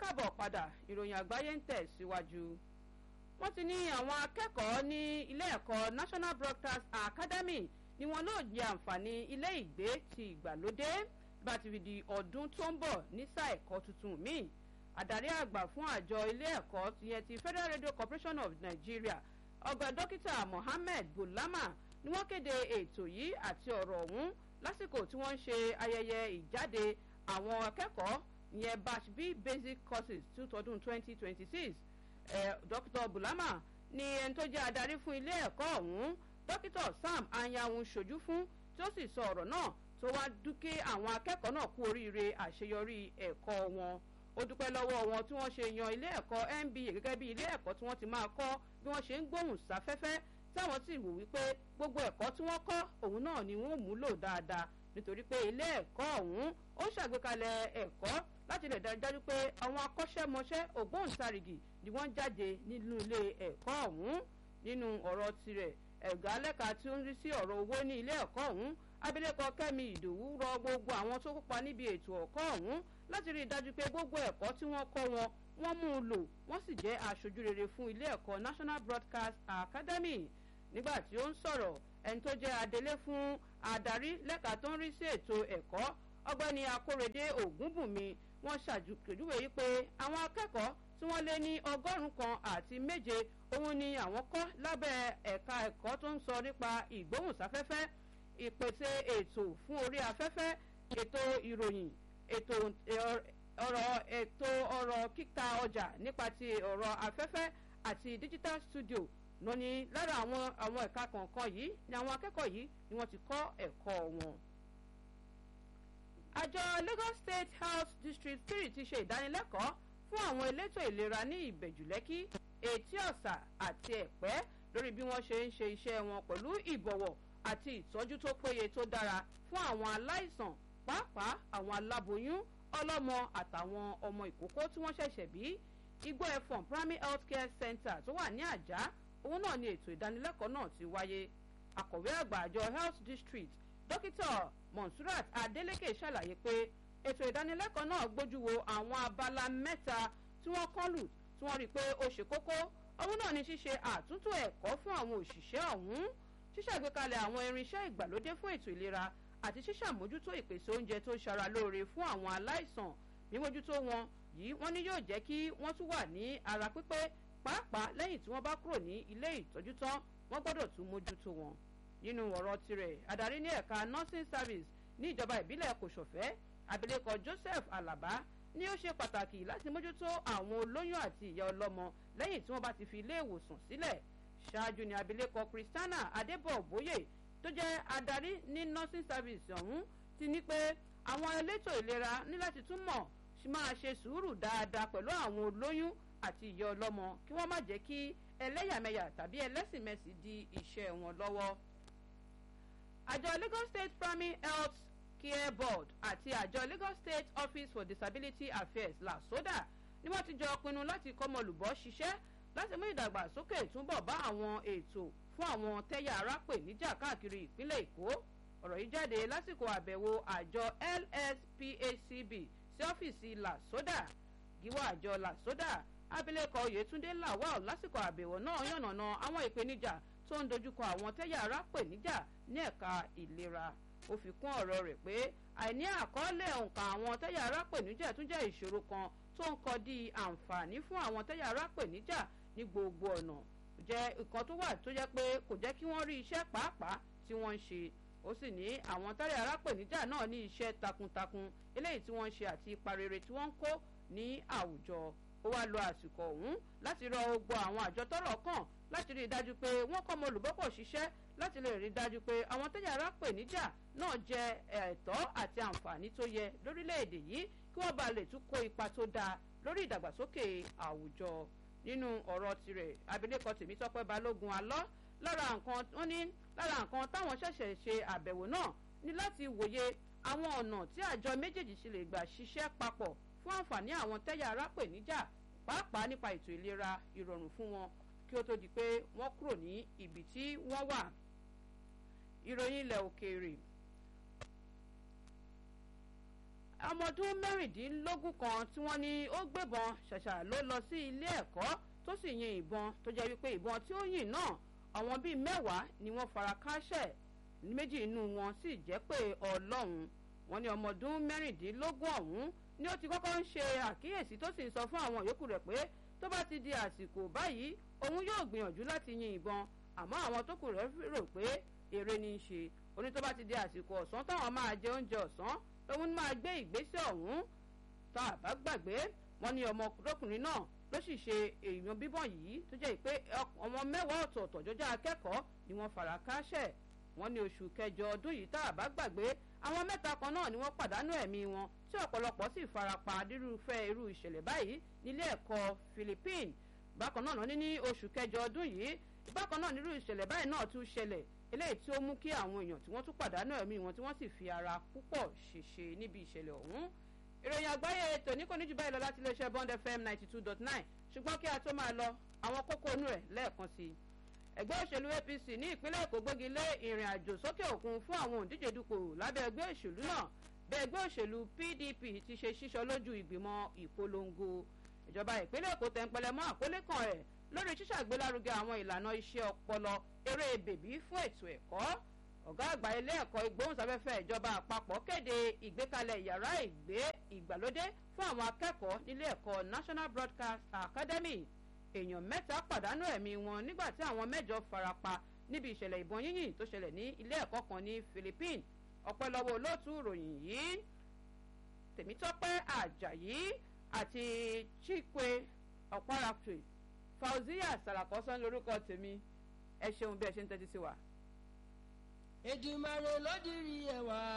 káàbọ̀ padà ìròyìn àgbáyé ń tẹ̀ síwájú. wọ́n ti ní àwọn akẹ́kọ̀ọ́ ní ilé ẹ̀kọ́ National Broadcast Academy ni wọn náà jẹ àǹfààní ilé ìgbé ti ìgbàlódé bá ti fi di ọdún tó ń bọ̀ ní sáà ẹ̀kọ́ tuntun míì. àdarí àgbà fún àjọ ilé ẹ̀kọ́ tìyẹn ti Federal Radio Corporation of Nigeria ọgbà dókítà Mohammed Bulama ni wọ́n kéde ètò yìí àti ọ̀rọ̀ ọ̀hún lásìkò tí wọ́n ń ṣe ayẹyẹ ìjáde àwọn akẹ́kọ̀ọ́ ìyẹn batch b basic courses two tọdún twenty twenty six dr bulama ni ẹni tó jẹ́ adarí fún ilé ẹ̀kọ́ ọ̀hún dókítà sam anyawun ṣojú fún tí ó sì sọ ọ̀rọ̀ náà tó wá dúkẹ́ àwọn akẹ́kọ̀ọ́ náà kú oríire àṣeyọrí ẹ̀kọ́ wọn ó dúpẹ́ lọ́wọ́ wọn tí wọ́n ṣe yan ilé ẹ̀kọ́ mba gẹ́gẹ́ bí ilé ẹ̀kọ́ tí wọ́n ti máa kọ́ bí wọ́n ṣe ń gbóhùn sáfẹ́fẹ́ táwọn sì wò wípé gbogbo ẹ̀kọ́ tí wọ́n kọ́ òun náà ni wọ́n múlò dáadáa nítorí pé ilé ẹ̀kọ́ ọ̀hún ó ṣàgbékalẹ̀ ẹ̀kọ́ láti lè dájú pé àwọn akọ́ṣẹ́mọṣẹ́ ògbóǹtarìgì ni wọ́n jáde nínú ilé ẹ̀kọ́ ọ̀hún nínú ọ̀rọ̀ tirẹ̀ ẹ̀gá lẹ́ka tí ó ń rí sí ọ̀rọ̀ owó ní ilé ẹ̀kọ́ ọ̀hún abilékọ kẹ́mi ìdòwú rọ gbogbo àwọn tó kópa níbi ètò ẹ̀kọ́ ọ̀hún láti rí i dájú pé gbogbo ẹ̀kọ́ tí wọ́n kọ́ wọn wọ́n mú un lò wọ́n sì jẹ́ aṣojú rere fún ilé ẹ̀kọ́ National Broadcast Academy nígbà tí ó ń sọ̀rọ̀ ẹni tó jẹ́ adelé fún adarí lẹ́ka tó ń rí sí ètò ẹ̀kọ́ ọgbẹ́ni akórèdé ògúnbùnmi wọ́n ṣàjùkèjúwe yìí pé àwọn akẹ́kọ̀ọ́ tí wọ́n lé ní ọgọ́rùn-ún kan àti méje òun ni àwọn kọ́ lábẹ́ ẹ̀ka ẹ̀kọ́ tó ń sọ nípa ìgbóhùnsáfẹ́fẹ́ ìpèsè ètò fún orí afẹ́fẹ́ ètò ìròyìn ètò ọ̀rọ̀ ètò ọ̀rọ̀ kíta ọjà nípa ti ọ̀rọ̀ afẹ́fẹ́ àti digital studio lóní lára àwọn àwọn ẹ̀ka kọ̀ọ̀kan yìí ni àwọn akẹ́kọ̀ọ́ yìí ni wọ́n ti kọ́ ẹ̀kọ́ wọn. àjọ Lagos State Health District three ti ṣe ìdánilẹ́kọ̀ọ́ fún àwọn elétò ìlera ní ìbẹ̀jùlẹ́kì etí ọ̀sà àti ẹ̀pẹ́ lórí bí wọ́n ṣe ń ṣe iṣẹ́ wọn pẹ̀lú ìbọ̀wọ̀ àti ìtọ́jú tó péye tó dára fún àwọn aláìsàn pàápàá àwọn aláboyún ọlọ́mọ àtàwọn ọmọ ìkókó tí wọ́n ṣẹ̀ṣẹ̀ bí igbó ẹ̀fọ̀n primary health care center tó wà ní àjà òun náà ni ètò ìdánilẹ́kọ̀ọ́ náà ti wáyé akọ̀wé àgbà àjọ health district dókítà monsurat adeleke ṣàlàyé pé ètò ìdánilẹ́kọ̀ọ́ náà gbójú wo àwọn abala mẹ́ta tí wọ́n kán lù tí wọ́n rí i pé ó ṣe kókó òun náà ni ṣíṣe àtúntò ẹ̀kọ́ fún àwọn òṣìṣẹ́ ọ̀hún ṣíṣàgbékalẹ̀ àwọn irinṣẹ́ ìgbàlódé fún ètò ìlera àti ṣíṣàmójútó ìpèsè oúnjẹ tó ṣara lóore fún àwọn aláìsàn mímójútó wọn yìí wọ́n ní yóò jẹ́ kí wọ́n tún wà ní ara pípé pàápàá lẹ́yìn tí wọ́n bá kúrò ní ilé ìtọ́jú tán wọ́n gbọ́dọ̀ tún mójútó wọn. nínú ọ̀rọ̀ tirẹ̀ adarí ní ẹ̀ka nursing service ní ìjọba ìbílẹ̀ kòsòfẹ́ abilékọ Joseph Alaba ní ó ṣe pàtàkì láti mójútó àwọn olóyún àti ìyá ọlọ́mọ lẹ́yìn tí wọ́n bá ti fi ilé ìwòsàn sílẹ̀ ṣáájú ni abilékọ Christiana Adébọ̀bóyè tó jẹ́ adarí ní nursing service ọ̀hún ti ní pé àwọn elétò ìlera ní láti túmọ̀ máa ṣe sùúrù dáadáa pẹ̀lú àwọn olóyún àti ìyá ọlọ́mọ kí wọ́n má jẹ́ kí ẹlẹ́yàmẹ̀yà tàbí ẹlẹ́sìnmẹ̀sì di iṣẹ́ wọn lọ́wọ́. àjọ Lagos State Primary Health Care Board àti àjọ Lagos State Office for Disability Affairs LASODA ni wọ́n ti jọ pinnu láti kọ́mọlùbọ́ ṣiṣẹ́ láti mú ìdàgbàsókè túbọ̀ bá àwọn ètò fún àwọn tẹ́yà ara pè níjà káàkiri ìpínlẹ̀ Èkó ọ̀rọ̀ yìí jáde lásìkò àbẹ̀wò àjọ LSPACB sí ọ́fíìsì LASODA gíwá àjọ LASODA abilékọ Oyètúndé Lawal lásìkò àbẹ̀wò náà yànnàná àwọn ìpèníjà tó ń dojúkọ àwọn tẹ́yà ara pè níjà ní ẹ̀ka ìlera ó fi kún ọ̀rọ̀ rẹ̀ pé àìní àkọọ́lẹ̀ òǹkà àwọn tẹ́yà ara pè níjà tún jẹ́ ìṣòro kan tó ń kọ di àǹfààní fún àwọn tẹ́yà ara pè níjà ní gbogbo ọ̀nà jẹ́ nǹkan tó wà tó jẹ́ pé kò jẹ́ kí wọ́n rí iṣẹ́ pàápàá tí wọ́n ń ṣe ó sì ní àwọn tẹ́yà ara pè níjà náà ní iṣẹ́ takuntakun eléyìí tí wọ́n ń ṣe àti ipa rere tí wọ́n ń kó ní àwùjọ ó wá lo àsìkò ọ̀hún láti rọ gbogbo àwọn àjọ tọ́rọ̀ kàn láti rí i dájú pé wọ́n kọ́ ọmọ olùbọ́pọ̀ ṣiṣẹ́ láti lè rí i dájú pé àwọn tẹ́jà ara pè níjà náà jẹ ẹ̀tọ́ àti àǹfààní tó yẹ lórílẹ̀‐èdè yìí kí wọ́n bá lè tún kó ipa tó dáa lórí ìdàgbàsókè àwùjọ nínú ọ̀rọ̀ tirẹ̀ abilékọ Tèmítọ́pẹ́ Balógun alọ́ lára nǹkan wọ́n ní lára nǹkan táwọn ṣẹ̀ṣẹ̀ ṣe àbẹ̀wò náà ní láti wòye àwọn ọ̀nà tí àjọ méjèèjì ṣe lè gbà ṣiṣẹ́ papọ̀ fún àǹfààní àwọn tẹ́yà ara pè níjà pàápàá nípa ètò ìlera ìrọ̀rùn fún wọn kí ó tó di pé wọ́n kúrò ní ibi tí wọ́n wà. ìròyìn ilẹ̀ òkèèrè ọmọ ọdún mẹ́rìndínlógún kan tí wọ́n ní ó gbébọn ṣàṣà ló lọ sí ilé ẹ̀kọ́ tó sì yin ìbọn tó jẹ́ wípé ìbọn tí ó yìn náà àwọn bíi mẹ́wàá ni wọ́n fara káṣẹ̀ méjì inú wọn sì jẹ́ pé ọlọ́run wọn ní ọmọ ọdún mẹ́rìndínlógún ọ̀hún ni ó ti kọ́kọ́ ń ṣe àkíyèsí tó sì ń sọ fún àwọn yòókù rẹ̀ pé tó bá ti di àsìkò báyìí òun yóò gbìyànjú láti yin ìbọn àmọ́ àwọn tó kù rẹ̀ rò pé eré ní í ṣe oní tó bá ti di àsìkò ọ̀sán táwọn máa jẹ oúnjẹ ọ̀sán lòun máa gbé ìgbésẹ̀ ọ̀hún tá a bá gbàgbé wọn ní ọmọkùnrin náà ló sì ṣe èèyàn bíbọn yìí tó jẹ́ pé ọmọ mẹ́wàá ọ̀tọ̀ọ̀tọ̀ jọjọ́ akẹ́kọ̀ọ́ ni wọ́n fara káṣẹ̀ wọ́n ní oṣù kẹjọ ọdún yìí tá a bá gbàgbé àwọn mẹ́ta kan náà ni wọ́n pàdánù ẹ̀mí wọn tí ọ̀pọ̀lọpọ̀ sì farapa nírúfẹ́ irú ìṣẹ̀lẹ̀ báyìí nílé ẹ̀kọ́ Philippines bákan náà ní ní oṣù kẹjọ ọdún yìí bákan náà nírú ìṣẹ̀lẹ̀ báyìí náà tún ṣẹlẹ̀ eléyìí tí ó mú kí àwọn èèyàn tí wọ́n tún pàdánù ẹ̀mí wọn tí wọ́n sì fi ara púpọ̀ ṣèṣe níbi ìṣẹ̀lẹ̀ ọ̀hún ìròyìn àgbáyé tòní kò ní jù báyìí lọ láti iléeṣẹ́ Bond FM ninety two dot nine ṣùgbọ́n kí a tó máa lọ àwọn kókó inú rẹ̀ lẹ́ẹ̀kan sí i ẹgbẹ́ òṣèlú APC ní ìpínlẹ̀ Èkó gbógi lé ìrìn àjò sókè òkun fún àwọn òǹdíje dupò lábẹ́ ẹgbẹ́ òṣèlú náà bẹ́ẹ̀ ẹgbẹ́ òṣèlú PDP ti ṣe ṣíṣọ lójú ìgbìmọ̀ ìpolongo ìjọba ìpínlẹ̀ Èkó tẹ̀ǹpẹ̀lẹ̀ mọ́ àkólé kan rẹ̀ lórí ṣíṣàgbélárugẹ àwọn ìlànà iṣẹ́ ọpọlọ eré bèbí fún ètò ẹ̀kọ́ ọ̀gá àgbà ilé ẹ̀kọ́ ìgbóhùnsáfẹ́fẹ́ ìjọba àpapọ̀ kéde ìgbékalẹ̀ yàrá ìgbé ìgbàlódé fún àwọn akẹ́kọ̀ọ́ nílé ẹ̀kọ́ National Broadcast Academy èèyàn mẹ́ta pàdánù ẹ̀mí wọn nígbà tí àwọn mẹ́jọ farapa níbi ìṣẹ̀lẹ̀ ìbọn yínyìn tó ṣẹlẹ̀ ní ilé ẹ̀kọ́ kan ní Philippines ọpẹ́ lọ́wọ́ olóòtú ìròyìn yìí Tèmítọ́pẹ́ Àjàyí àti Chikwe ọ̀párakùn Fauziya Sàràkọ́sán lórúkọ tèmi ẹ ṣeun bí ẹ ṣe ń tẹ́tí sí wa. Èdùmàrè ló dirí ẹwà